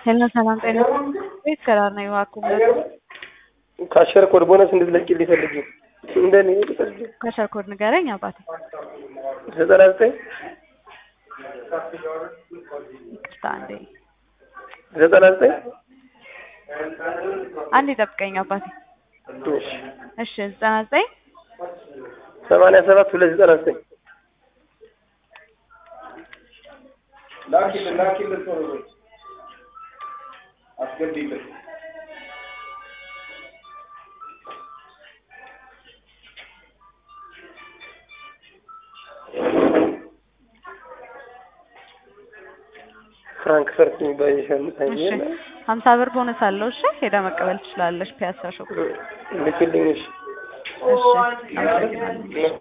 ሄሎ ሰላም ጤና ቤት ሰላም ነው እባክዎ ካሸር ኮድ ቦነስ እንድትለቂልኝ ፈልጌ እንደኔ ካሸር ኮድ ንገረኝ አባቴ ዘጠና ዘጠኝ ይቅርታ አንዴ ዘጠና ዘጠኝ አንዴ ጠብቀኝ አባቴ እሺ እሺ ዘጠና ዘጠኝ ሰማንያ ሰባት ሁለት ዘጠና ዘጠኝ ላኪልን ላኪልን ቶሎ በይ አስገቢልን ፍራንክፈርት የሚባል የሸምጣኝ እሺ ሀምሳ ብር ቦነስ አለው እሺ ሄዳ መቀበል ትችላለች ፒያሳ ሾፕ ልክልኝ እሺ እሺ አመሰግናለሁ